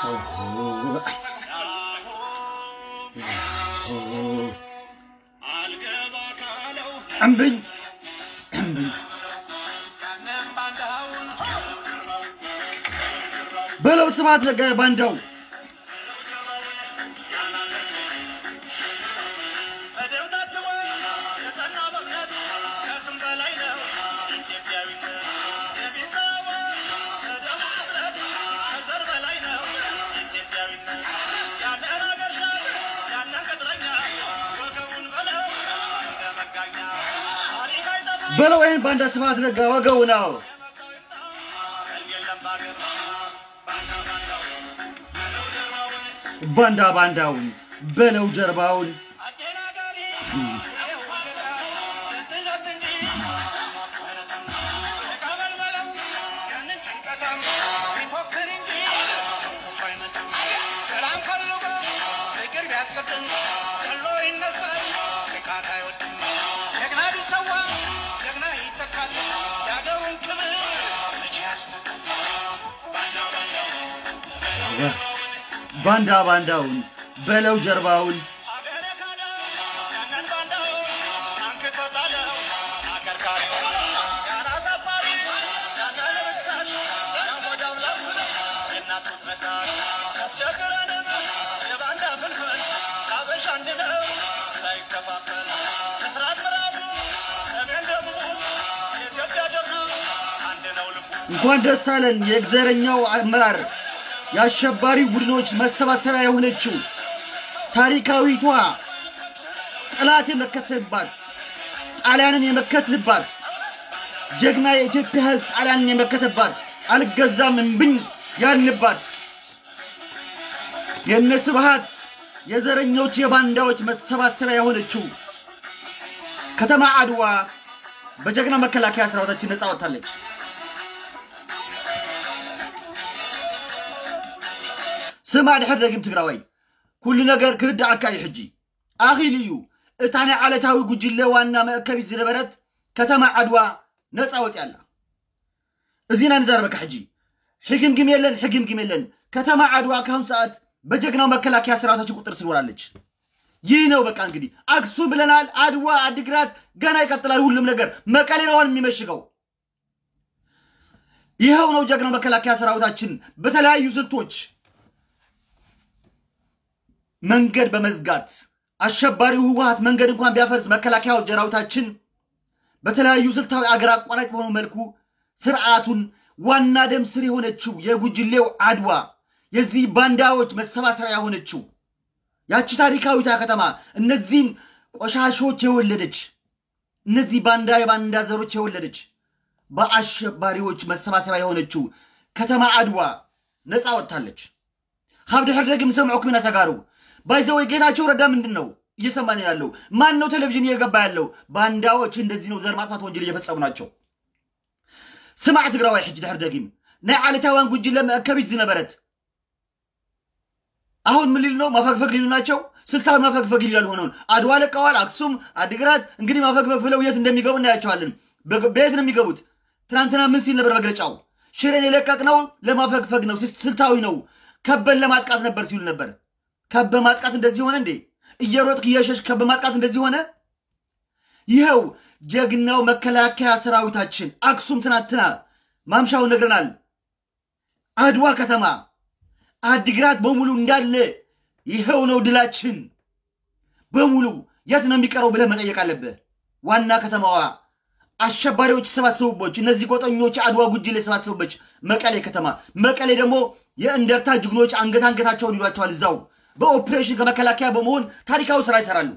እምብኝ እምብኝ በለው ስብሐት ነጋ ባንዳው በለው ይህን ባንዳ ስብሐት ነጋ ወገው ነው ባንዳ ባንዳውን በለው ጀርባውን ባንዳ ባንዳውን በለው ጀርባውን እንኳን ደስ አለን የዘረኛው አመራር የአሸባሪ ቡድኖች መሰባሰቢያ የሆነችው ታሪካዊቷ ጠላት የመከተልባት ጣሊያንን የመከትልባት ጀግና የኢትዮጵያ ሕዝብ ጣሊያንን የመከተባት አልገዛም እምብኝ ያልንባት የነ ስብሃት የዘረኞች የባንዳዎች መሰባሰቢያ የሆነችው ከተማ አድዋ በጀግና መከላከያ ሰራዊታችን ነፃ ወጥታለች። ስማ ድሕር ደግም ትግራዋይ ኩሉ ነገር ክርዳእካ እዩ ሕጂ ኣኺል እዩ እታ ናይ ዓለታዊ ጉጅለ ዋና መእከቢት ዝነበረት ከተማ ዓድዋ ነፃ ወፅያ ኣላ እዚና ንዛረበካ ሕጂ ሕግምግም የለን ሕግምግም የለን ከተማ ዓድዋ ካሁን ሰዓት በጀግናው መከላከያ ሰራዊታችን ቁጥር ስር ውላለች ይህ ነው በቃ እንግዲህ አክሱም ብለናል አድዋ አድግራት ገና ይቀጥላል ሁሉም ነገር መቀሌ ነው አሁን የሚመሽገው ይኸው ነው ጀግናው መከላከያ ሰራዊታችን በተለያዩ ስልቶች መንገድ በመዝጋት አሸባሪው ህወሀት መንገድ እንኳን ቢያፈርስ መከላከያው ሰራዊታችን በተለያዩ ስልታዊ አገር አቋራጭ በሆነ መልኩ ስርዓቱን ዋና ደም ስር የሆነችው የጉጅሌው አድዋ የዚህ ባንዳዎች መሰባሰቢያ የሆነችው ያቺ ታሪካዊቷ ከተማ እነዚህን ቆሻሾች የወለደች እነዚህ ባንዳ የባንዳ ዘሮች የወለደች በአሸባሪዎች መሰባሰቢያ የሆነችው ከተማ አድዋ ነፃ ወጥታለች። ካብ ድሕር ደግም ሰምዑኩም ኢና ተጋሩ ባይዘወይ ጌታቸው ረዳ ምንድን ነው እየሰማን ያለው? ማን ነው ቴሌቪዥን እየገባ ያለው? ባንዳዎች እንደዚህ ነው ዘር ማጥፋት ወንጀል እየፈጸሙ ናቸው። ስማዕ ትግራዋይ ሕጂ ድሕር ደግም ናይ ዓለታውያን ጉጅለ መእከቢት ዝነበረት አሁን ምን ሊሉ ነው? ማፈግፈግ ሊሉ ናቸው። ስልታዊ ማፈግፈግ ይላል ሆነውን አድዋ ለቀዋል። አክሱም፣ አድግራት እንግዲህ ማፈግፈግ ብለው የት እንደሚገቡ እናያቸዋለን። በየት ነው የሚገቡት? ትናንትና ምን ሲል ነበር መግለጫው? ሽሬን የለቀቅነው ለማፈግፈግ ነው፣ ስልታዊ ነው፣ ከበን ለማጥቃት ነበር ሲሉ ነበር። ከበ ማጥቃት እንደዚህ ሆነ እንዴ? እየሮጥክ እየሸሽ ከበ ማጥቃት እንደዚህ ሆነ? ይኸው ጀግናው መከላከያ ሰራዊታችን አክሱም ትናንትና ማምሻውን ነግረናል። አድዋ ከተማ አዲግራት በሙሉ እንዳለ ይኸው ነው ድላችን በሙሉ የት ነው የሚቀረው ብለህ መጠየቅ አለብህ። ዋና ከተማዋ አሸባሪዎች የተሰባሰቡበት እነዚህ ጎጠኞች አድዋ ጉጅሌ የተሰባሰቡበት መቀሌ ከተማ። መቀሌ ደግሞ የእንደርታ ጅግኖች አንገት አንገታቸውን ይሏቸዋል። እዛው በኦፕሬሽን ከመከላከያ በመሆን ታሪካዊ ስራ ይሰራሉ።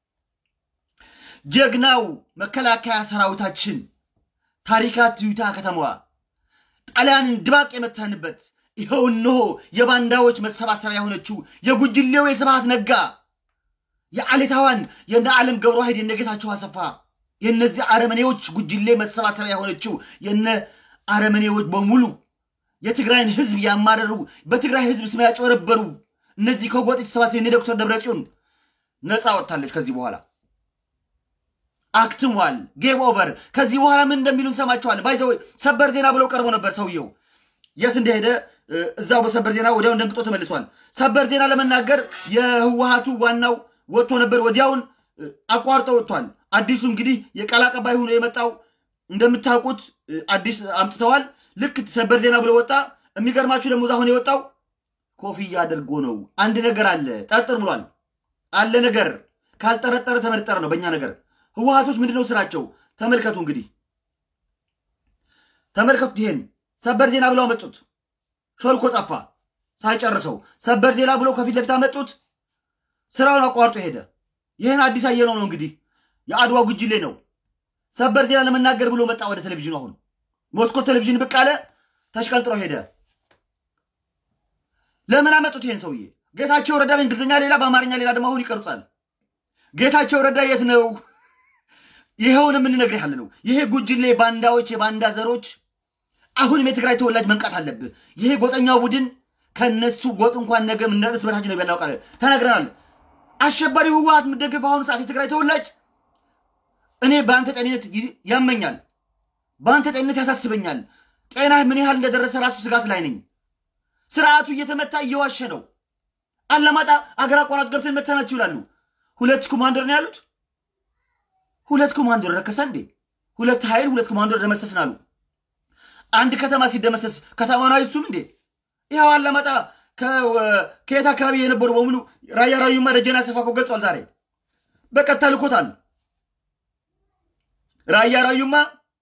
ጀግናው መከላከያ ሰራዊታችን ታሪካት ዩታ ከተማዋ ጣሊያንን ድባቅ የመታንበት ይኸው እነሆ የባንዳዎች መሰባሰቢያ የሆነችው የጉጅሌው የስብሃት ነጋ የአሌታዋን የነ ዓለም ገብረ ዋሕድ የነ ጌታቸው አሰፋ የእነዚህ አረመኔዎች ጉጅሌ መሰባሰቢያ የሆነችው የነ አረመኔዎች በሙሉ የትግራይን ህዝብ ያማረሩ በትግራይ ህዝብ ስም ያጭበረበሩ እነዚህ ከጎጥ የተሰባሰቡ የነ ዶክተር ደብረጽዮን ነፃ ወጥታለች። ከዚህ በኋላ አክትሟል። ጌም ኦቨር። ከዚህ በኋላ ምን እንደሚሉ እንሰማቸዋለን። ባይዘ ሰበር ዜና ብለው ቀርቦ ነበር ሰውየው የት እንደሄደ እዛው በሰበር ዜና ወዲያውን ደንግጦ ተመልሷል። ሰበር ዜና ለመናገር የህወሀቱ ዋናው ወጥቶ ነበር፣ ወዲያውን አቋርጦ ወጥቷል። አዲሱ እንግዲህ የቃል አቀባይ ሆኖ የመጣው እንደምታውቁት አዲስ አምጥተዋል። ልክ ሰበር ዜና ብሎ ወጣ። የሚገርማችሁ ደግሞ አሁን የወጣው ኮፍያ አድርጎ ነው። አንድ ነገር አለ ጠርጥር ብሏል። አለ ነገር ካልጠረጠረ ተመጠረ ነው በእኛ ነገር። ህወሀቶች ምንድነው ስራቸው? ተመልከቱ እንግዲህ ተመልከቱት። ይሄን ሰበር ዜና ብለው አመጡት። ሾልኮ ጠፋ ሳይጨርሰው። ሰበር ዜና ብሎ ከፊት ለፊት አመጡት። ስራውን አቋርጦ ሄደ። ይህን አዲስ አየነው ነው እንግዲህ የአድዋ ጉጅሌ ነው። ሰበር ዜና ለመናገር ብሎ መጣ ወደ ቴሌቪዥኑ። አሁን ሞስኮ ቴሌቪዥን ብቅ አለ፣ ተሽቀንጥሮ ሄደ። ለምን አመጡት ይሄን ሰውዬ? ጌታቸው ረዳ በእንግሊዝኛ ሌላ፣ በአማርኛ ሌላ ደግሞ አሁን ይቀርጻል። ጌታቸው ረዳ የት ነው? ይኸውን የምንነግርህ ያለ ነው። ይሄ ጉጅሌ ባንዳዎች፣ የባንዳ ዘሮች አሁንም የትግራይ ተወላጅ መንቃት አለብህ። ይሄ ጎጠኛው ቡድን ከነሱ ጎጥ እንኳን ነገ እርስ በርሳችን ነው ያናውቃል ተናግረናል። አሸባሪ ህወሀት የምደግፍ በአሁኑ ሰዓት የትግራይ ተወላጅ እኔ በአንተ ጤንነት ያመኛል፣ በአንተ ጤንነት ያሳስበኛል። ጤናህ ምን ያህል እንደደረሰ ራሱ ስጋት ላይ ነኝ። ስርዓቱ እየተመታ እየዋሸ ነው። አላማጣ አገር አቋራጭ ገብተን መተናችሁ ይላሉ። ሁለት ኮማንደር ነው ያሉት። ሁለት ኮማንደር ረከሰ እንዴ? ሁለት ኃይል ሁለት ኮማንደር ደመሰስን አሉ። አንድ ከተማ ሲደመሰስ ከተማውን አይሱም እንዴ? ይኸው አላማጣ ከየት አካባቢ የነበሩ በሙሉ ራያ ራዩማ ደጀና ሰፋ እኮ ገልጿል። ዛሬ በቀጥታ ልኮታል። ራያ ራዩማ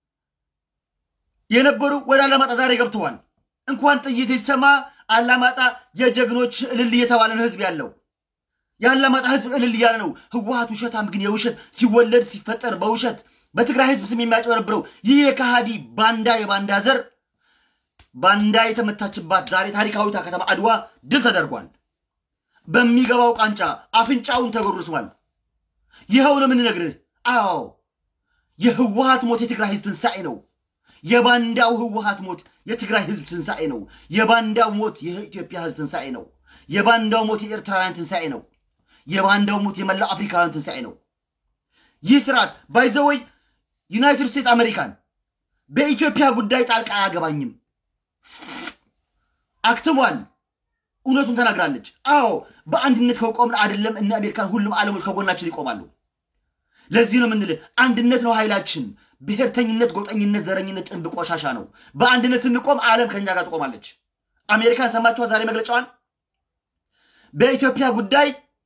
የነበሩ ወደ አላማጣ ዛሬ ገብተዋል። እንኳን ጥይት ይሰማ አላማጣ የጀግኖች እልል እየተባለ ነው ህዝብ ያለው። የአላማጣ ህዝብ እልል እያለ ነው። ህወሀት ውሸታም ግን የውሸት ሲወለድ ሲፈጠር በውሸት በትግራይ ህዝብ ስም የሚያጭበረብረው ይህ የካሃዲ ባንዳ የባንዳ ዘር ባንዳ የተመታችባት ዛሬ ታሪካዊቷ ከተማ አድዋ ድል ተደርጓል። በሚገባው ቃንጫ አፍንጫውን ተጎርሷል። ይኸው ነው የምንነግርህ። አዎ የህወሀት ሞት የትግራይ ህዝብ ትንሣኤ ነው። የባንዳው ህወሀት ሞት የትግራይ ህዝብ ትንሣኤ ነው። የባንዳው ሞት የኢትዮጵያ ህዝብ ትንሣኤ ነው። የባንዳው ሞት የኤርትራውያን ትንሣኤ ነው። የባንዳው ሞት የመላው አፍሪካውያን ትንሣኤ ነው። ይህ ስርዓት ባይዘወይ ዩናይትድ ስቴትስ አሜሪካን በኢትዮጵያ ጉዳይ ጣልቃ አያገባኝም አክትሟል። እውነቱን ተናግራለች። አዎ በአንድነት ከቆምን አይደለም እነ አሜሪካን ሁሉም ዓለሞች ከጎናችን ይቆማሉ። ለዚህ ነው የምንልህ አንድነት ነው ኃይላችን። ብሔርተኝነት፣ ጎጠኝነት፣ ዘረኝነት ጥንብ ቆሻሻ ነው። በአንድነት ስንቆም ዓለም ከኛ ጋር ትቆማለች። አሜሪካን ሰማችኋት ዛሬ መግለጫዋን በኢትዮጵያ ጉዳይ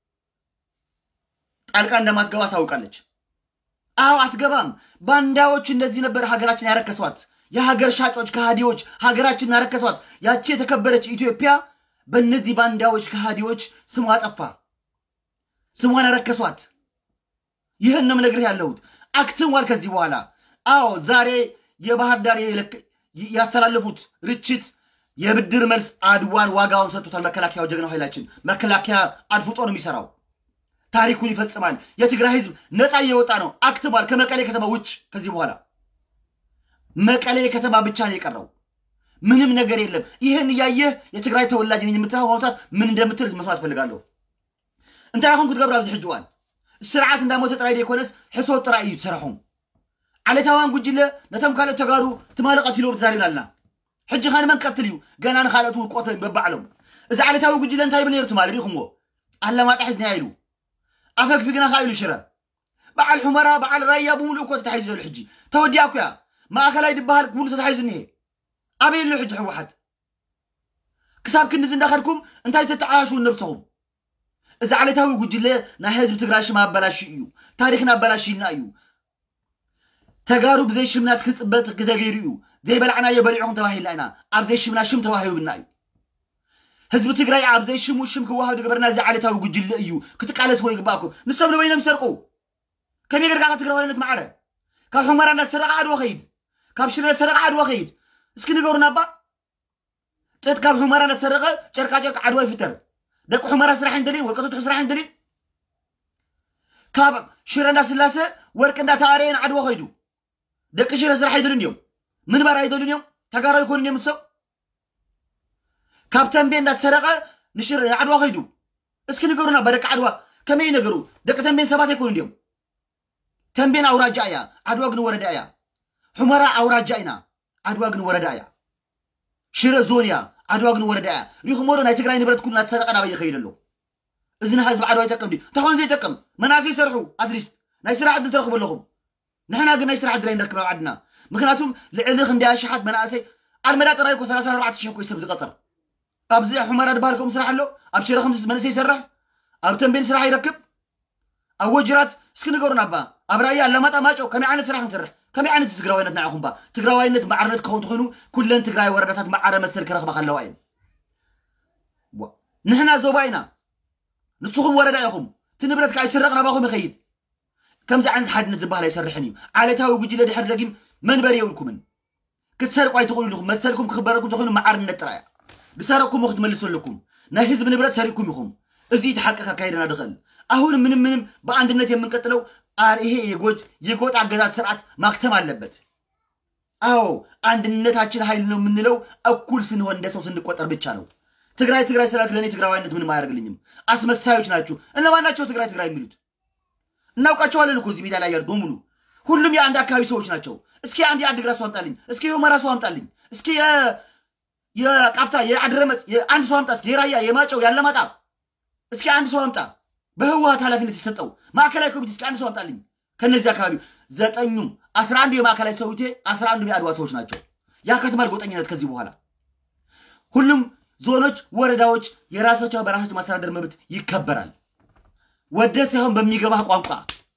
ጣልቃ እንደማትገባ አሳውቃለች። አዎ አትገባም። ባንዳዎች እንደዚህ ነበር ሀገራችን ያረከሷት። የሀገር ሻጮች ከሃዲዎች ሀገራችንን ያረከሷት። ያቺ የተከበረች ኢትዮጵያ በእነዚህ ባንዳዎች ከሃዲዎች ስሟ ጠፋ፣ ስሟን ያረከሷት። ይህን ነው የምነግርህ ያለሁት። አክትሟል ከዚህ በኋላ አዎ ዛሬ የባህር ዳር ያስተላለፉት ርችት የብድር መልስ አድዋን ዋጋውን ሰጥቶታል። መከላከያው ጀግናው ኃይላችን መከላከያ አድፍጦ ነው የሚሰራው። ታሪኩን ይፈጽማል። የትግራይ ህዝብ ነፃ እየወጣ ነው። አክትሟል። ከመቀሌ ከተማ ውጭ ከዚህ በኋላ መቀሌ ከተማ ብቻ ነው የቀረው። ምንም ነገር የለም። ይህን እያየህ የትግራይ ተወላጅ ነኝ የምትለው በአሁኑ ሰዓት ምን እንደምትል መስማት ፈልጋለሁ። እንታይ ይኹም ክትገብር ኣብዚ ሕጂ እዋን ስርዓት እንዳሞተ ጥራይ ደይኮነስ ሕሶት ጥራይ እዩ ትሰርሖም ዓለታውያን ጉጅለ ነቶም ካልኦት ተጋሩ ትማለቐት ኢሎም ተዛሪብና ኣለና ሕጂ ኸ ንመን ቀትል እዩ ገና ንካልኦት ውቆት በባዕሎም እዚ ዓለታዊ ጉጅለ እንታይ ብል ነይሩ ትማል ሪኢኹምዎ ኣላማጣ ሒዝና ኢሉ ኣፈግፊግና ካ ኢሉ ሽረ በዓል ሑመራ በዓል ራያ ብምሉእ እኮ ተታሒዙ ዘሎ ሕጂ ተወዲያ እኮ እያ ማእከላይ ድበሃል ሙሉእ ተታሒዙ እኒሄ ኣበይ ኣሎ ሕጂ ሕወሓት ክሳብ ክንዲ እንዳኸድኩም እንታይ ተተዓያሹ ነብሰኹም እዚ ዓለታዊ ጉጅለ ናይ ህዝቢ ትግራይ ሽም ኣበላሽ እዩ ታሪክን ኣበላሽና እዩ ተጋሩ ብዘይ ሽምና ትክፅበት ክተገይሩ እዩ ዘይበላዕናዮ በሊዕኹም ተባሂልና ኢና ኣብ ዘይ ሽምና ሽም ተዋሂብና እዩ ህዝቢ ትግራይ ኣብ ዘይ ሽሙ ሽም ክዋሃብ ዝገበርና እዚ ዓለታዊ ጉጅለ እዩ ክትቃለስ ኮ ይግባእኩም ንሶም ንበይኖም ሰርቁ ከመይ ጌርካ ትግራዋይነት ማዕረ ካብ ሑመራ እናተሰረቀ ዓድዋ ኸይድ ካብ ሽረ እናተሰረቀ ዓድዋ ኸይድ እስኪ ንገሩና ኣባ ጥጥ ካብ ሑመራ እናተሰረቀ ጨርቃጨርቅ ዓድዋ ይፍጠር ደቂ ሑመራ ስራሕ እንደልን ወርቀቶት ስራሕ እንደልን ካብ ሽረ እንዳስላሰ ወርቂ እንዳተኣረየን ዓድዋ ኸይዱ ደቂ ሽረ ስራሕ ኣይደልን እዮም ምንባር ኣይደልን እዮም ተጋሩ ኣይኮኑን እዮም እሶም ካብ ተንቤን እንዳተሰረቀ ንሽረ ዓድዋ ኸይዱ እስኪ ንገሩና በደቂ ዓድዋ ከመይ ነገሩ ደቂ ተንቤን ሰባት ኣይኮኑ እዮም ተንቤን ኣውራጃ እያ ዓድዋ ግን ወረዳ እያ ሑመራ ኣውራጃ ኢና ዓድዋ ግን ወረዳ እያ ሽረ ዞን እያ ዓድዋ ግን ወረዳ እያ ሪኹሞ ዶ ናይ ትግራይ ንብረት ኩሉ እናተሰረቀ ናበይ ይኸይድ ኣሎ እዚ ንህዝቢ ዓድዋ ይጠቅም ድ እንተኾነ ዘይጠቅም መናእሰይ ይሰርሑ ኣትሊስት ናይ ስራሕ ዕድል ትረኽቡ ኣለኹም ንሕና ግን ናይ ስራሕ ዕድል ኣይንረክብ ኣብ ዓድና ምክንያቱም ልዕሊ ክንደያ ሽሓት መናእሰይ ኣልመዳ ጥራይ እኮ 34 ሽሕ ኮይ ሰብ ዝቐፅር ኣብዚ ሑመራ ድበሃል ከምኡ ስራሕ ኣሎ ኣብ ሽረ ከምዚ መንእሰይ ይሰርሕ ኣብ ተንቤን ስራሕ ይረክብ ኣብ ወጅራት እስኪ ንገሩን ኣባ ኣብ ራእያ ኣላማጣ ማጮ ከመይ ዓይነት ስራሕ ክንሰርሕ ከመይ ዓይነት ትግራዋይነት ንዓኹም ባ ትግራዋይነት ማዕርነት ክኸውን ትኮይኑ ኩለን ትግራይ ወረዳታት ማዓረ መሰል ክረኽባ ከለዋ እየን ንሕና ዞባ ኢና ንስኹም ወረዳ ኢኹም እቲ ንብረት ከዓ ይስረቕ ናባኹም ይኸይድ ከምዚ ዓይነት ሓድነት ዝበሃል ኣይሰርሕን እዩ ዓለታዊ ጉጅለ ድሕሪ ደጊም መንበሪ የብልኩምን ክትሰርቁ ኣይትኽእሉ ኢኹም መሰልኩም ክኽበረኩም ተኮይኑ ማዓርነት ጥራያ ብሰረቅኩም ክትመልሱ ኣለኩም ናይ ህዝቢ ንብረት ሰሪቅኩም ኢኹም እዚ እቲ ሓቂ ካካይደና ድኽእል አሁን ምንም ምንም በአንድነት የምንቀጥለው ይሄ የጎጥ የጎጥ አገዛዝ ስርዓት ማክተም አለበት። አዎ አንድነታችን ኃይል ነው የምንለው እኩል ስንሆን እንደ ሰው ስንቆጠር ብቻ ነው። ትግራይ ትግራይ ስላልክ ለእኔ ትግራዋይነት ምንም አያደርግልኝም። አስመሳዮች ናችሁ። እነማን ናቸው ትግራይ ትግራይ የሚሉት? እናውቃቸዋለን እኮ እዚህ ሜዳ ላይ ያሉ በሙሉ ሁሉም የአንድ አካባቢ ሰዎች ናቸው። እስኪ አንድ የአድግራት ሰው አምጣልኝ፣ እስኪ የሁመራ ሰው አምጣልኝ፣ እስኪ የቃፍታ የአድረመጽ አንድ ሰው አምጣ፣ እስኪ የራያ የማጨው ያለማጣ እስኪ አንድ ሰው አምጣ። በህወሀት ኃላፊነት የሰጠው ማዕከላዊ ኮሚቴ እስኪ አንድ ሰው አምጣልኝ። ከነዚህ አካባቢ ዘጠኙም አስራ አንዱ የማዕከላዊ ሰውቴ አስራ አንዱ የአድዋ ሰዎች ናቸው። ያከትማል ጎጠኝነት ከዚህ በኋላ ሁሉም ዞኖች፣ ወረዳዎች የራሳቸው በራሳቸው ማስተዳደር መብት ይከበራል። ወደ ሳይሆን በሚገባ ቋንቋ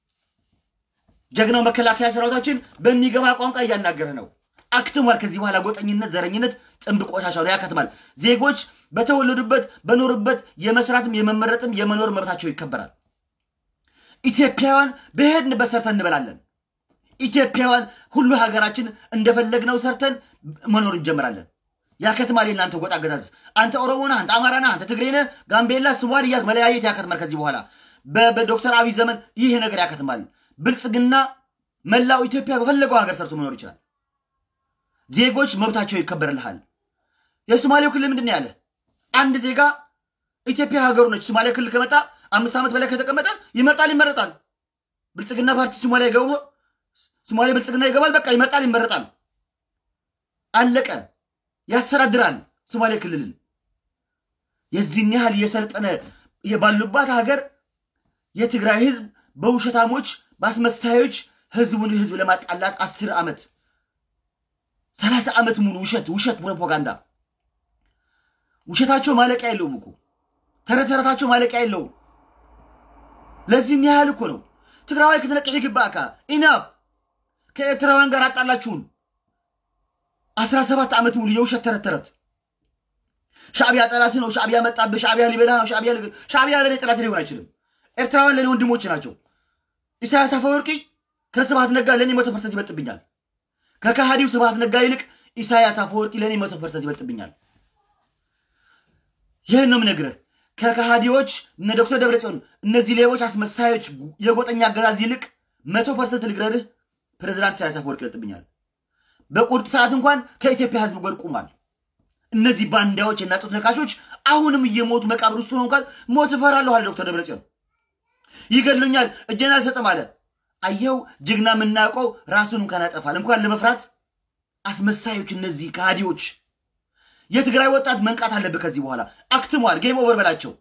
ጀግናው መከላከያ ሰራዊታችን በሚገባ ቋንቋ እያናገረ ነው። አክትሟል። ከዚህ በኋላ ጎጠኝነት፣ ዘረኝነት ጥንብ ቆሻሻ ነው፣ ያከትማል። ዜጎች በተወለዱበት በኖሩበት የመስራትም የመመረጥም የመኖር መብታቸው ይከበራል። ኢትዮጵያውያን በሄድንበት ሰርተን እንበላለን። ኢትዮጵያውያን ሁሉ ሀገራችን እንደፈለግነው ሰርተን መኖር እንጀምራለን። ያከትማል። የእናንተ ጎጥ አገዛዝ አንተ ኦሮሞ ነህ፣ አንተ አማራ ነህ፣ አንተ ትግሬ ነህ፣ ጋምቤላ፣ ስዋን እያልክ መለያየት ያከትማል። ከዚህ በኋላ በዶክተር አብይ ዘመን ይህ ነገር ያከትማል። ብልጽግና መላው ኢትዮጵያ በፈለገው ሀገር ሰርቶ መኖር ይችላል። ዜጎች መብታቸው ይከበርልሃል። የሶማሌው ክልል ምንድን ነው ያለ? አንድ ዜጋ ኢትዮጵያ ሀገሩ ነች። ሶማሌ ክልል ከመጣ አምስት ዓመት በላይ ከተቀመጠ ይመርጣል፣ ይመረጣል። ብልጽግና ፓርቲ ሶማሊያ ይገቡ ሶማሌ ብልጽግና ይገባል፣ በቃ ይመርጣል፣ ይመረጣል። አለቀ። ያስተዳድራል ሶማሌ ክልልን። የዚህን ያህል እየሰለጠነ ባሉባት ሀገር የትግራይ ህዝብ በውሸታሞች በአስመሳዮች ህዝቡን ህዝብ ለማጣላት አስር ዓመት ሰላሳ ዓመት ሙሉ ውሸት ውሸት ፕሮፓጋንዳ ውሸታቸው ማለቂያ የለውም እኮ ተረት ተረታቸው ማለቂያ የለውም። ለዚህን ያህል እኮ ነው ትግራዋይ ክትነቅሽ ይግባእካ ኢናፍ ከኤርትራውያን ጋር አጣላችሁን። አስራ ሰባት ዓመት ሙሉ የውሸት ተረት ተረት ሻዕቢያ ጠላት ነው፣ ሻዕቢያ መጣብህ፣ ሻዕቢያ ሊበላ ነው፣ ሻዕቢያ ሻዕቢያ ለእኔ ጠላት ሊሆን አይችልም። ኤርትራውያን ለእኔ ወንድሞች ናቸው። ኢሳያስ አፈወርቂ ከስብሃት ነጋ ለእኔ መቶ ፐርሰንት ይበልጥብኛል። ከካሃዲው ስብሃት ነጋ ይልቅ ኢሳያስ አፈወርቂ ለእኔ መቶ ፐርሰንት ይበልጥብኛል። ይህን ነው የምነግርህ። ከካሃዲዎች እነ ዶክተር ደብረጽዮን እነዚህ ሌቦች አስመሳዮች የጎጠኛ አገዛዝ ይልቅ መቶ ፐርሰንት ልግረርህ ፕሬዚዳንት ኢሳያስ አፈወርቂ ይበልጥብኛል። በቁርጥ ሰዓት እንኳን ከኢትዮጵያ ህዝብ ጎን ቁሟል። እነዚህ ባንዳዎች እና ጡት ነካሾች አሁንም እየሞቱ መቃብር ውስጥ ሆነው እንኳን ሞት እፈራለሁ አለ ዶክተር ደብረጽዮን። ይገድሉኛል እጄን አልሰጥም አለ። አየው ጀግና የምናውቀው ራሱን እንኳን ያጠፋል እንኳን ለመፍራት አስመሳዮች እነዚህ ከሃዲዎች የትግራይ ወጣት መንቃት አለብህ ከዚህ በኋላ አክትሟል ጌም ኦቨር በላቸው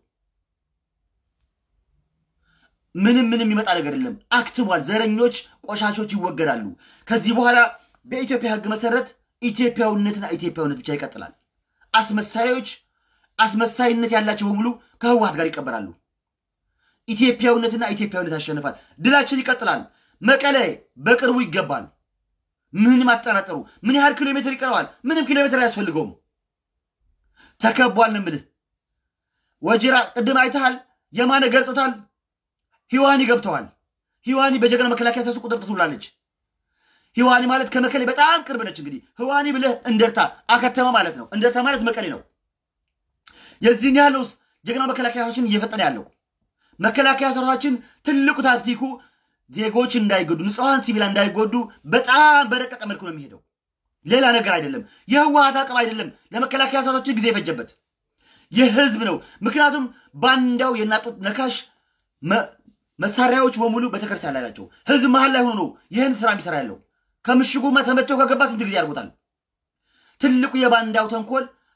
ምንም ምንም ይመጣ ነገር የለም አክትሟል ዘረኞች ቆሻሾች ይወገዳሉ ከዚህ በኋላ በኢትዮጵያ ህግ መሰረት ኢትዮጵያዊነትና ኢትዮጵያዊነት ብቻ ይቀጥላል አስመሳዮች አስመሳይነት ያላቸው በሙሉ ከህወሀት ጋር ይቀበራሉ ኢትዮጵያዊነትና ኢትዮጵያዊነት ያሸንፋል። ድላችን ይቀጥላል። መቀሌ በቅርቡ ይገባል። ምንም አጠራጠሩ። ምን ያህል ኪሎ ሜትር ይቀረዋል? ምንም ኪሎ ሜትር አያስፈልገውም። ተከቧል ነው የምልህ። ወጅራ ቅድም አይተሃል። የማነ ገልጾታል። ሂዋኒ ገብተዋል። ሂዋኒ በጀግና መከላከያ ሰሱ ቁጥር ትውላለች። ሂዋኒ ማለት ከመቀሌ በጣም ቅርብ ነች። እንግዲህ ህዋኒ ብለህ እንደርታ አከተመ ማለት ነው። እንደርታ ማለት መቀሌ ነው። የዚህን ያህል ውስጥ ጀግና መከላከያዎችን እየፈጠነ ያለው መከላከያ ሰራዊታችን ትልቁ ታክቲኩ ዜጎች እንዳይጎዱ፣ ንጹሐን ሲቪላ እንዳይጎዱ በጣም በረቀቀ መልኩ ነው የሚሄደው። ሌላ ነገር አይደለም። የህወሀት አቅም አይደለም ለመከላከያ ሰራዊታችን ጊዜ የፈጀበት የህዝብ ነው። ምክንያቱም ባንዳው የናጡት ነካሽ መሳሪያዎች በሙሉ ቤተክርስቲያን ላይ ናቸው። ህዝብ መሀል ላይ ሆኖ ነው ይህን ስራ የሚሰራ ያለው። ከምሽጉ ተመቶ ከገባ ስንት ጊዜ ያርጎታል። ትልቁ የባንዳው ተንኮል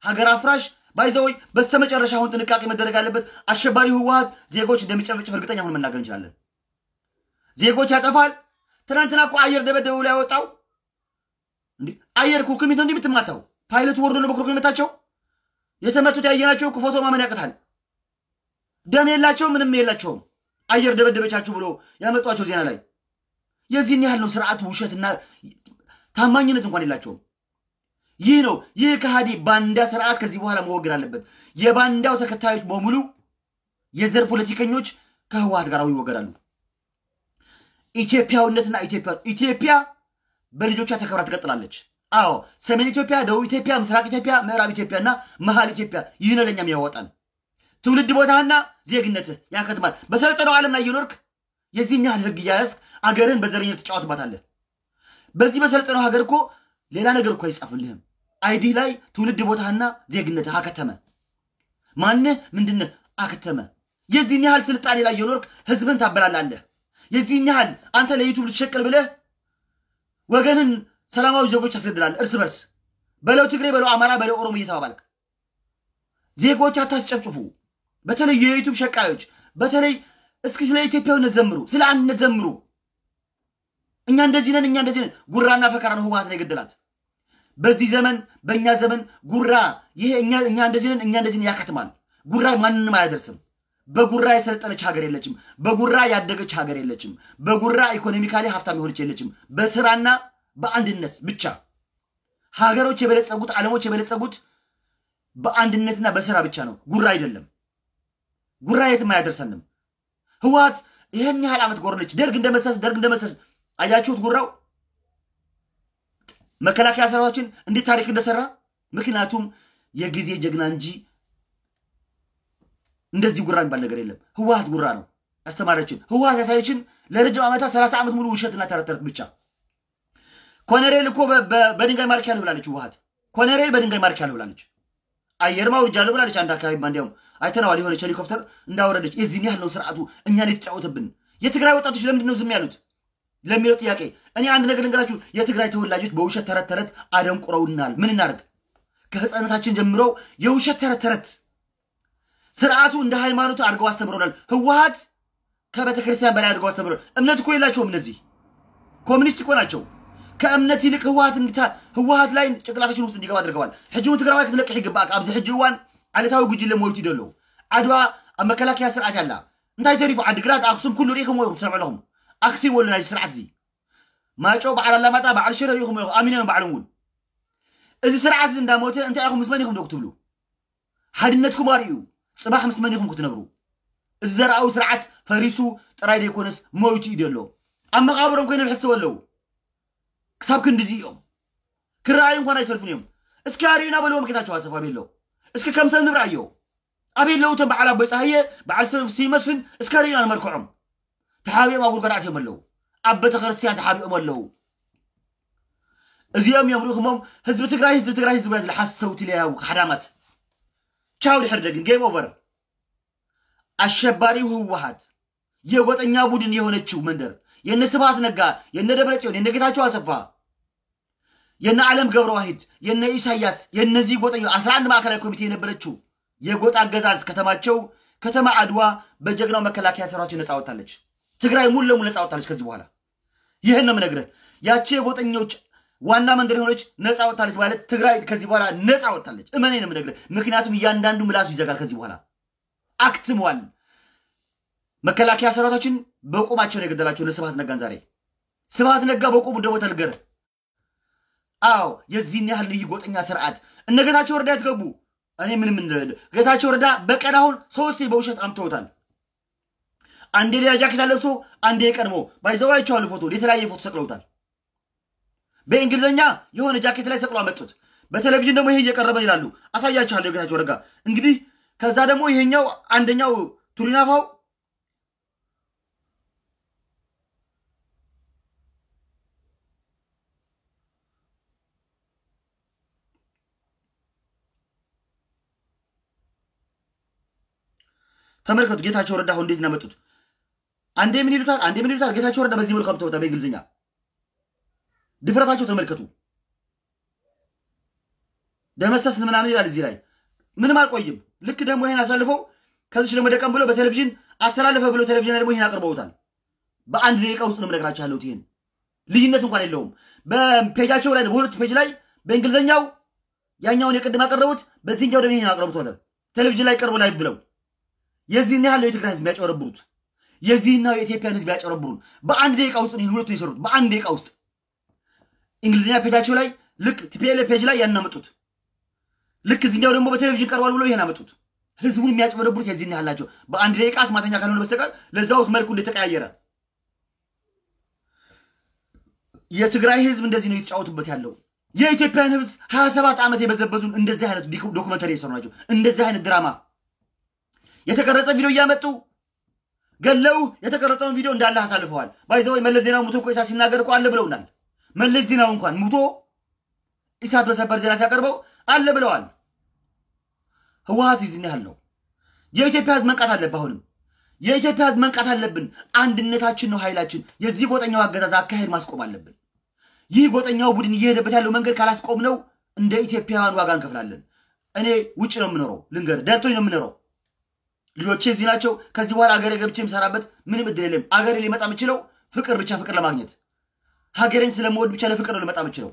ሀገር አፍራሽ ባይዘወይ በስተመጨረሻ አሁን ጥንቃቄ መደረግ ያለበት አሸባሪ ህወሀት ዜጎች እንደሚጨፈጭፍ እርግጠኛ ሆን መናገር እንችላለን። ዜጎች ያጠፋል። ትናንትና እኮ አየር ደበደቡ ላይ ያወጣው እንዲህ አየር ኩርኩሚት ነው እንዲህ የምትማታው ፓይለቱ ወርዶ ነው በኩርኩሚት መታቸው። የተመቱት ያየናቸው እኮ ፎቶ ማመን ያቅታል። ደም የላቸውም፣ ምንም የላቸውም። አየር ደበደበቻችሁ ብሎ ያመጧቸው ዜና ላይ የዚህን ያህል ነው ስርዓቱ። ውሸትና ታማኝነት እንኳን የላቸውም። ይህ ነው ይህ ከሃዲ ባንዳ ስርዓት ከዚህ በኋላ መወገድ አለበት። የባንዳው ተከታዮች በሙሉ የዘር ፖለቲከኞች ከህወሀት ጋር ይወገዳሉ። ኢትዮጵያዊነትና ኢትዮጵያ ኢትዮጵያ በልጆቿ ተከብራ ትቀጥላለች። አዎ ሰሜን ኢትዮጵያ፣ ደቡብ ኢትዮጵያ፣ ምስራቅ ኢትዮጵያ፣ ምዕራብ ኢትዮጵያ እና መሀል ኢትዮጵያ ይህ ነው ለእኛም ያወጣል። ትውልድ ቦታህና ዜግነትህ ያከትማል። በሰለጠነው ዓለም ላይ እየኖርክ የዚህን ያህል ህግ እያያዝክ አገርን በዘረኝነት ትጫወትባታለህ። በዚህ በሰለጠነው ሀገር እኮ ሌላ ነገር እኮ አይጻፍልህም። አይዲህ ላይ ትውልድ ቦታህና ዜግነትህ አከተመ። ማንህ ምንድነህ አከተመ። የዚህን ያህል ስልጣኔ ላይ እየኖርክ ህዝብን ታበላላለህ። የዚህን ያህል አንተ ለዩቱብ ልትሸቅል ብለህ ወገንን ሰላማዊ ዜጎች ታስገድላለህ እርስ በርስ በለው ትግሬ በለው አማራ በለው ኦሮሞ እየተባባልክ ዜጎች አታስጨፍጭፉ። በተለይ የዩቱብ ሸቃዮች በተለይ እስኪ ስለ ኢትዮጵያዊነት ዘምሩ፣ ስለ አንድነት ዘምሩ። እኛ እንደዚህ ነን፣ እኛ እንደዚህ ነን። ጉራና ፈከራ ነው ህወሀት ነው የገደላት። በዚህ ዘመን በእኛ ዘመን ጉራ ይሄ እኛ እኛ እንደዚህ ነን፣ እኛ እንደዚህ ነን ያከትማል። ጉራ ማንንም አያደርስም። በጉራ የሰለጠነች ሀገር የለችም። በጉራ ያደገች ሀገር የለችም። በጉራ ኢኮኖሚካሊ ሀብታም የሆነች የለችም። በስራና በአንድነት ብቻ ሀገሮች የበለጸጉት ዓለሞች የበለጸጉት በአንድነትና በስራ ብቻ ነው። ጉራ አይደለም። ጉራ የትም አያደርሰንም። ህወሀት ይህን ያህል ዓመት ጎረነች። ደርግ እንደመሰስ ደርግ እንደመሰስ አያችሁት። ጉራው መከላከያ ሰራዊታችን እንዴት ታሪክ እንደሰራ ምክንያቱም የጊዜ ጀግና እንጂ እንደዚህ ጉራ የሚባል ነገር የለም። ህወሀት ጉራ ነው ያስተማረችን። ህወሀት ያሳየችን ለረጅም ዓመታት ሰላሳ ዓመት ሙሉ ውሸትና ተረት ተረት ብቻ። ኮነሬል እኮ በድንጋይ ማርክ ያለሁ ብላለች ህወሀት። ኮነሬል በድንጋይ ማርክ ያለሁ ብላለች። አየርማ ውርጃለሁ ብላለች። አንድ አካባቢ እንዲያውም አይተነዋል። የሆነች ሄሊኮፕተር እንዳወረደች። የዚህን ያህል ነው ስርዓቱ እኛን የተጫወተብን። የትግራይ ወጣቶች ለምንድን ነው ዝም ያሉት ለሚለው ጥያቄ እኔ አንድ ነገር ልንገራችሁ። የትግራይ ተወላጆች በውሸት ተረት ተረት አደንቁረውናል። ምን እናደርግ? ከህፃነታችን ጀምሮ የውሸት ተረት ተረት ስርዓቱ እንደ ሃይማኖት አድርገው አስተምሮናል። ህወሀት ከቤተ ክርስቲያን በላይ አድርገው አስተምሮናል። እምነት እኮ የላቸውም እነዚህ ኮሚኒስት እኮ ናቸው። ከእምነት ይልቅ ህወሀት እንድታ ህወሀት ላይ ጭንቅላታችን ውስጥ እንዲገባ አድርገዋል። ሕጂ እውን ትግራዋይ ክትለቅሕ ይግባእ ኣብዚ ሕጂ እዋን ዓለታዊ ጉጅለ ሞይቱ ይደሎ ዓድዋ ኣብ መከላከያ ስርዓት ያላ እንታይ ተሪፉ ዓዲግራት ኣክሱም ኩሉ ሪኢኹም ትሰምዑ ኣለኹም ኣክቲብ ወሉ ናይ ስርዓት እዚ ማጮ በዓል ኣላማጣ በዓል ሽረ ሪኢኹም ኣሚኖም ባዕሎም እውን እዚ ስርዓት እዚ እንዳሞተ እንታይ ኢኹም ምስ መን ኢኹም ዶ ክትብሉ ሓድነትኩም ኣርዩ ፅባሕ ምስ መን ኢኹም ክትነብሩ እዚ ዘረኣዊ ስርዓት ፈሪሱ ጥራይ ደይኮነስ ሞይቱ እዩ ደሎ ኣብ መቃብሮም ኮይኖም ይሕስቡ ኣለዉ ክሳብ ክንዲዚ እዮም ክረኣዩ እንኳን ኣይተርፉን እዮም እስኪ ኣርዩና በልዎም ጌታቸው ኣሰፋ ቤሎ እስኪ ከም ሰብ ንርአዮ ኣበይ ኣለዉ እቶም በዓል ኣቦይ ፀሃየ በዓል ሲመስፍን እስኪ ኣርዩና ንመልክዖም ተሓቢኦም ኣብ ጉድጓድ ኣትዮም ኣለዉ ኣብ ቤተ ክርስቲያን ተሓቢኦም ኣለዉ እዚኦም እዮም ርኢኹሞም ህዝቢ ትግራይ ህዝቢ ትግራይ ህዝቢ ብላ ዝሓሰውቲ ለያው ሓዳማት ቻው ድሕሪ ደግን ጌም ኦቨር አሸባሪው ህወሀት የጎጠኛ ቡድን የሆነችው መንደር የነ ስብሃት ነጋ የነ ደብረ ጽዮን የነ ጌታቸው አሰፋ የነ ዓለም ገብረ ዋሂድ የነ ኢሳያስ የነዚህ ጎጠኞ አስራ አንድ ማዕከላዊ ኮሚቴ የነበረችው የጎጥ አገዛዝ ከተማቸው ከተማ አድዋ በጀግናው መከላከያ ሰራዊት ነፃ ወጥታለች። ትግራይ ሙሉ ለሙሉ ነፃ ወጥታለች። ከዚህ በኋላ ይህን ነው የምነግርህ። ያቺ የጎጠኞች ዋና መንደር የሆነች ነፃ ወጥታለች ማለት ትግራይ ከዚህ በኋላ ነፃ ወጥታለች። እመኔ ነው የምነግርህ። ምክንያቱም እያንዳንዱ ምላሱ ይዘጋል። ከዚህ በኋላ አክትሟል። መከላከያ ሰራዊታችን በቁማቸው ነው የገደላቸው ለስብሃት ነጋን። ዛሬ ስብሃት ነጋ በቁሙ ደግሞ ተልገረ። አዎ የዚህን ያህል ልዩ ጎጠኛ ስርዓት እነ ጌታቸው ረዳ ያትገቡ እኔ ምንም ጌታቸው ረዳ በቀን አሁን ሶስቴ በውሸት አምተውታል። አንዴ ሌላ ጃኬት አለብሶ አንዴ የቀድሞ ባይዘዋ አይቼዋለሁ። ፎቶ የተለያየ ፎቶ ሰቅለውታል። በእንግሊዝኛ የሆነ ጃኬት ላይ ሰቅሎ አመጡት። በቴሌቪዥን ደግሞ ይሄ እየቀረበን ይላሉ። አሳያችኋለሁ የጌታቸው ረጋ እንግዲህ። ከዛ ደግሞ ይሄኛው አንደኛው ቱሪናፋው ተመልከቱ ጌታቸው ረዳ አሁን እንዴት እናመጡት። አንዴ ምን ይሉታል፣ አንዴ ምን ይሉታል። ጌታቸው ረዳ በዚህ መልኩ አምጥተውታል። በእንግሊዝኛ ድፍረታቸው ተመልከቱ። ደመሰስን ምናምን ይላል እዚህ ላይ ምንም አልቆይም። ልክ ደግሞ ይህን አሳልፈው ከዚች ደግሞ ደቀም ብሎ በቴሌቪዥን አስተላለፈ ብሎ ቴሌቪዥን ላይ ደግሞ ይህን አቅርበውታል። በአንድ ደቂቃ ውስጥ ነው የምነግራቸው ያለሁት። ይህን ልዩነት እንኳን የለውም። በፔጃቸው ላይ በሁለት ፔጅ ላይ በእንግሊዝኛው ያኛውን የቅድም ያቀረቡት በዚህኛው ደግሞ ይህን አቅርቡት ቴሌቪዥን ላይ ቀርቦ ላይ ብለው የዚህን ያህል የትግራይ ህዝብ ያጨረብሩት የዚህናው የኢትዮጵያን ህዝብ ያጨረብሩን በአንድ ደቂቃ ውስጥ ነው ሁለቱ የሰሩት። በአንድ ደቂቃ ውስጥ እንግሊዝኛ ፔጃቸው ላይ ልክ ቲፒኤልኤፍ ፔጅ ላይ ያን አመጡት። ልክ እዚኛው ደግሞ በቴሌቪዥን ቀርቧል ብሎ ይሄን አመጡት። ህዝቡን የሚያጭበረብሩት የዚህን ያህል ናቸው። በአንድ ደቂቃ አስማተኛ ካልሆነ በስተቀር ለዛ ውስጥ መልኩ እንደተቀያየረ የትግራይ ህዝብ እንደዚህ ነው የተጫወቱበት ያለው። የኢትዮጵያን ህዝብ ሀያ ሰባት ዓመት የበዘበዙን እንደዚህ አይነት ዶኩመንተሪ የሰሩ ናቸው። እንደዚህ አይነት ድራማ የተቀረጸ ቪዲዮ እያመጡ ገለው የተቀረጸውን ቪዲዮ እንዳለ አሳልፈዋል። ባይዘወይ መለስ ዜናው ሙቶ እኮ ኢሳት ሲናገር እኮ አለ ብለውናል። መለስ ዜናው እንኳን ሙቶ ኢሳት በሰበር ዜና ሲያቀርበው አለ ብለዋል። ህወሀት ይዝን ያህል ነው። የኢትዮጵያ ህዝብ መንቃት አለብህ። አሁንም የኢትዮጵያ ህዝብ መንቃት አለብን። አንድነታችን ነው ኃይላችን። የዚህ ጎጠኛው አገዛዝ አካሄድ ማስቆም አለብን። ይህ ጎጠኛው ቡድን እየሄደበት ያለው መንገድ ካላስቆም ነው እንደ ኢትዮጵያውያን ዋጋ እንከፍላለን። እኔ ውጭ ነው የምኖረው፣ ልንገር ደልቶኝ ነው የምኖረው። ልጆቼ እዚህ ናቸው። ከዚህ በኋላ አገሬ ገብቼ የምሰራበት ምንም እድል የለም። አገሬ ሊመጣ የምችለው ፍቅር ብቻ ፍቅር ለማግኘት ሀገሬን ስለመወድ ብቻ ለፍቅር ነው ልመጣ የምችለው።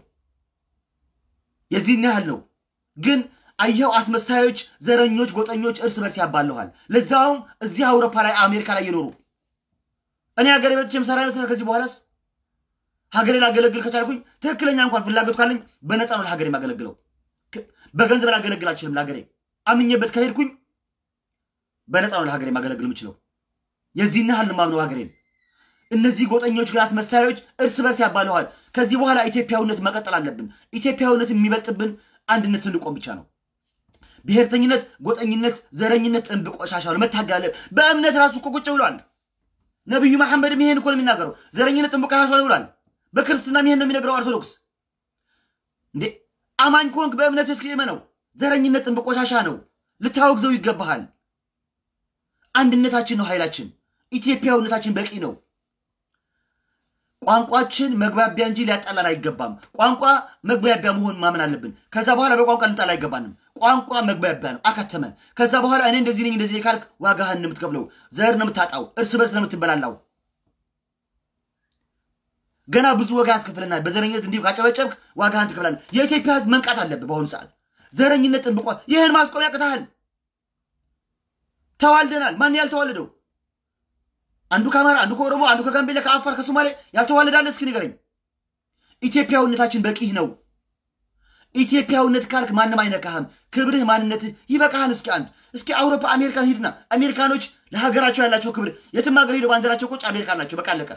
የዚህን ያህል ነው። ግን አየኸው፣ አስመሳዮች፣ ዘረኞች፣ ጎጠኞች እርስ በርስ ያባለኋል። ለዛውም እዚህ አውሮፓ ላይ አሜሪካ ላይ የኖሩ እኔ ሀገሬ መጥቼ የምሰራ ይመስላል። ከዚህ በኋላስ ሀገሬን አገለግል ከቻልኩኝ ትክክለኛ እንኳን ፍላጎት ካለኝ በነፃ ነው ለሀገሬ የማገለግለው። በገንዘብ ላገለግል አልችልም። ለሀገሬ አምኜበት ከሄድኩኝ በነፃ ነው ለሀገሬ ማገለግል የምችለው። የዚህን ያህል ማምነው ሀገሬን። እነዚህ ጎጠኞች ግን አስመሳዮች እርስ በርስ ያባለዋል። ከዚህ በኋላ ኢትዮጵያዊነት መቀጠል አለብን። ኢትዮጵያዊነት የሚበልጥብን አንድነት ስንቆም ብቻ ነው። ብሔርተኝነት፣ ጎጠኝነት፣ ዘረኝነት ጥንብ ቆሻሻ ነው። መታገል አለ። በእምነት ራሱ እኮ ቁጭ ብሏል። ነቢዩ መሐመድም ይሄን እኮ ነው የሚናገረው። ዘረኝነት ጥንብ ቆሻሻ ነው ብሏል። በክርስትናም ይሄን ነው የሚነግረው ኦርቶዶክስ። እንዴ አማኝ ከሆንክ በእምነት እስኪ እመነው። ዘረኝነት ጥንብ ቆሻሻ ነው። ልታወግዘው ይገባሃል። አንድነታችን ነው ኃይላችን። ኢትዮጵያዊነታችን በቂ ነው። ቋንቋችን መግባቢያ እንጂ ሊያጣላን አይገባም። ቋንቋ መግባቢያ መሆን ማመን አለብን። ከዛ በኋላ በቋንቋ ልንጣላ አይገባንም። ቋንቋ መግባቢያ ነው። አከተመን። ከዛ በኋላ እኔ እንደዚህ ነኝ እንደዚህ ካልክ ዋጋህን ነው የምትከፍለው። ዘር ነው የምታጣው። እርስ በርስ ነው የምትበላላው። ገና ብዙ ዋጋ ያስከፍለናል። በዘረኝነት እንዲሁ ካጨበጨብክ ዋጋህን ትከፍላለህ። የኢትዮጵያ ሕዝብ መንቃት አለብህ። በአሁኑ ሰዓት ዘረኝነት ጥንብቋ ይህን ማስቆም ያቅታሃል። ተዋልደናል። ማን ያልተዋለደው? አንዱ ከአማራ፣ አንዱ ከኦሮሞ፣ አንዱ ከጋምቤላ፣ ከአፋር፣ ከሶማሌ ያልተዋለዳለ እስኪ ንገረኝ። ኢትዮጵያዊነታችን በቂህ ነው። ኢትዮጵያዊነት ካልክ ማንም አይነካህም። ክብርህ፣ ማንነትህ ይበቃሃል። እስኪ አንድ እስኪ አውሮፓ አሜሪካን ሂድና አሜሪካኖች ለሀገራቸው ያላቸው ክብር የትም ሀገር ሄደው ባንዲራቸው ቁጭ አሜሪካ አላቸው። በቃ አለቀ።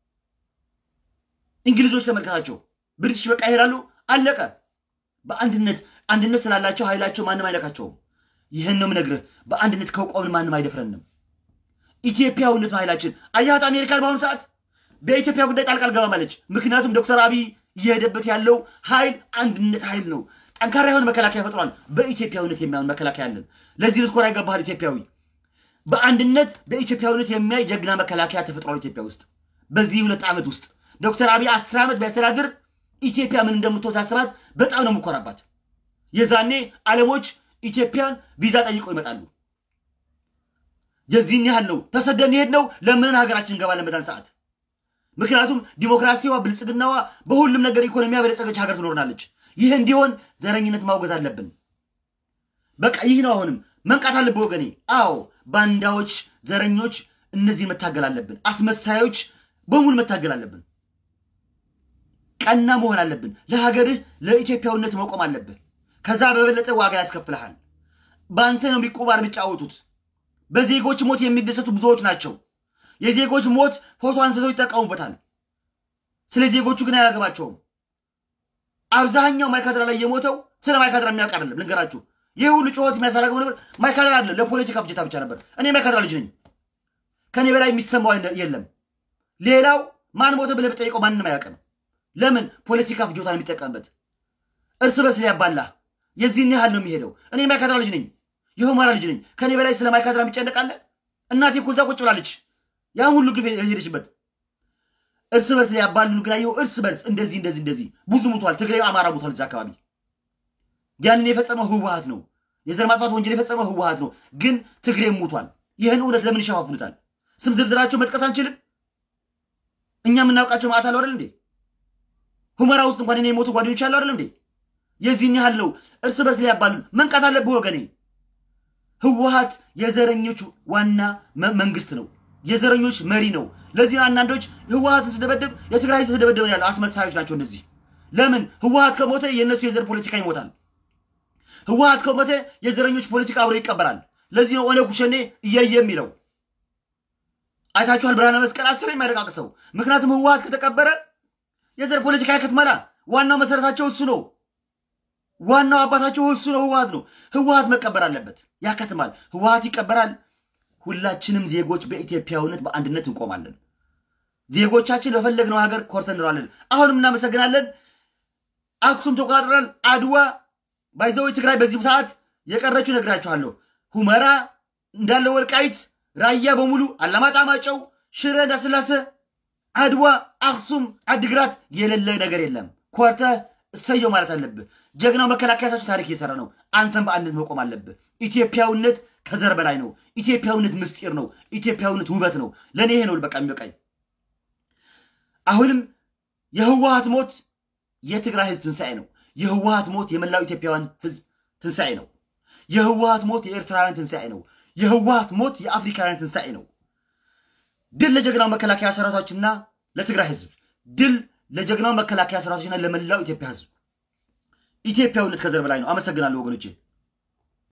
እንግሊዞች ተመልከታቸው፣ ብሪቲሽ በቃ ይሄዳሉ። አለቀ። በአንድነት አንድነት ስላላቸው ኃይላቸው ማንም አይነካቸውም። ይህን ነው የምነግርህ። በአንድነት ከቆምን ማንም አይደፍረንም። ኢትዮጵያዊነት ነው ኃይላችን። አያት አሜሪካን በአሁኑ ሰዓት በኢትዮጵያ ጉዳይ ጣልቃ አልገባም አለች። ምክንያቱም ዶክተር አብይ እየሄደበት ያለው ኃይል አንድነት ኃይል ነው። ጠንካራ የሆነ መከላከያ ፈጥሯል። በኢትዮጵያዊነት የሚያምን መከላከያ አለን። ለዚህ ልትኮራ ይገባሃል ኢትዮጵያዊ። በአንድነት በኢትዮጵያዊነት የሚያይ ጀግና መከላከያ ተፈጥሯል ኢትዮጵያ ውስጥ። በዚህ ሁለት ዓመት ውስጥ ዶክተር አብይ አስር ዓመት ቢያስተዳድር ኢትዮጵያ ምን እንደምትወሳስባት በጣም ነው የምኮራባት። የዛኔ ዓለሞች ኢትዮጵያን ቪዛ ጠይቀው ይመጣሉ። የዚህን ያህል ነው። ተሰደን የሄድ ነው ለምን ሀገራችን እንገባለን በዛን ሰዓት። ምክንያቱም ዲሞክራሲዋ፣ ብልጽግናዋ፣ በሁሉም ነገር ኢኮኖሚያ በለጸገች ሀገር ትኖርናለች። ይህ እንዲሆን ዘረኝነት ማውገዝ አለብን። በቃ ይህ ነው። አሁንም መንቃት አለብን ወገኔ። አዎ ባንዳዎች፣ ዘረኞች፣ እነዚህን መታገል አለብን። አስመሳዮች በሙሉ መታገል አለብን። ቀና መሆን አለብን። ለሀገርህ ለኢትዮጵያዊነት መቆም አለብህ። ከዛ በበለጠ ዋጋ ያስከፍልሃል። በአንተ ነው የሚቆባር የሚጫወቱት። በዜጎች ሞት የሚደሰቱ ብዙዎች ናቸው። የዜጎች ሞት ፎቶ አንስተው ይጠቀሙበታል። ስለ ዜጎቹ ግን አያገባቸውም። አብዛኛው ማይካድራ ላይ የሞተው ስለ ማይካድራ የሚያውቅ አይደለም። ልንገራችሁ፣ ይህ ሁሉ ጩኸት የሚያሳረገው ነበር ማይካድራ አለ ለፖለቲካ ፍጀታ ብቻ ነበር። እኔ ማይካድራ ልጅ ነኝ። ከኔ በላይ የሚሰማው የለም። ሌላው ማን ሞተ ብለህ ብጠይቀው ማንም አያውቅም። ለምን? ፖለቲካ ፍጆታ ነው የሚጠቀምበት። እርስ በርስ ሊያባላ የዚህን ያህል ነው የሚሄደው። እኔ ማይካድራ ልጅ ነኝ፣ የሁመራ ልጅ ነኝ። ከኔ በላይ ስለ ማይካድራ የሚጨነቃለ? እናቴ እኮ እዛ ቁጭ ብላለች፣ ያን ሁሉ ግፍ የሄደችበት። እርስ በርስ ሊያባሉን ግን አየሁ። እርስ በርስ እንደዚህ እንደዚህ እንደዚህ ብዙ ሙቷል። ትግራይ፣ አማራ ሙቷል እዛ አካባቢ። ያንን የፈጸመው ህወሀት ነው። የዘር ማጥፋት ወንጀል የፈጸመው ህወሀት ነው። ግን ትግሬ ሙቷል። ይህን እውነት ለምን ይሸፋፍኑታል? ስም ዝርዝራቸው መጥቀስ አንችልም? እኛ የምናውቃቸው ማዕት አለው አይደል እንዴ? ሁመራ ውስጥ እንኳን እኔ የሞቱ ጓደኞች አለው አይደል እንዴ? የዚህን ያህል ነው። እርስ በርስ ሊያባሉን መንቃት አለብህ ወገኔ። ህወሀት የዘረኞች ዋና መንግስት ነው። የዘረኞች መሪ ነው። ለዚህ አንዳንዶች ህወሀትን ስደበደብ የትግራይ ህዝብ ተደበደበ ያሉ አስመሳዮች ናቸው እነዚህ። ለምን ህወሀት ከሞተ የእነሱ የዘር ፖለቲካ ይሞታል። ህወሀት ከሞተ የዘረኞች ፖለቲካ አብሮ ይቀበራል። ለዚህ ነው ኦነግ ሸኔ እየየ የሚለው አይታችኋል። ብርሃነ መስቀል አስር የሚያለቃቅሰው ምክንያቱም ህወሀት ከተቀበረ የዘር ፖለቲካ ያከትማላ። ዋናው መሰረታቸው እሱ ነው። ዋናው አባታቸው እሱ ነው፣ ህወሀት ነው። ህወሀት መቀበር አለበት፣ ያከትማል። ህወሀት ይቀበራል። ሁላችንም ዜጎች በኢትዮጵያዊነት በአንድነት እንቆማለን። ዜጎቻችን በፈለግነው ሀገር ኮርተን እንኖራለን። አሁንም እናመሰግናለን። አክሱም ተቆጣጥረናል። አድዋ ባይዘው ትግራይ በዚህ ሰዓት የቀረችው ነግራችኋለሁ። ሁመራ እንዳለ ወልቃይት፣ ራያ በሙሉ አላማጣ፣ ማጨው፣ ሽረ፣ እንዳስላሴ፣ አድዋ፣ አክሱም፣ አድግራት የሌለ ነገር የለም። ኮርተ እሰየው ማለት አለብህ። ጀግናው መከላከያታችን ታሪክ እየሰራ ነው። አንተም በአንድነት መቆም አለብህ። ኢትዮጵያዊነት ከዘር በላይ ነው። ኢትዮጵያዊነት ምስጢር ነው። ኢትዮጵያዊነት ውበት ነው። ለእኔ ይሄ ነው በቃ የሚበቃኝ። አሁንም የህወሀት ሞት የትግራይ ህዝብ ትንሣኤ ነው። የህወሀት ሞት የመላው ኢትዮጵያውያን ህዝብ ትንሣኤ ነው። የህወሀት ሞት የኤርትራውያን ትንሣኤ ነው። የህወሀት ሞት የአፍሪካውያን ትንሣኤ ነው። ድል ለጀግናው መከላከያ ሰራዊታችንና ለትግራይ ህዝብ፣ ድል ለጀግናው መከላከያ ሰራዊታችንና ለመላው ኢትዮጵያ ህዝብ። ኢትዮጵያዊነት ከዘር በላይ ነው። አመሰግናለሁ ወገኖቼ።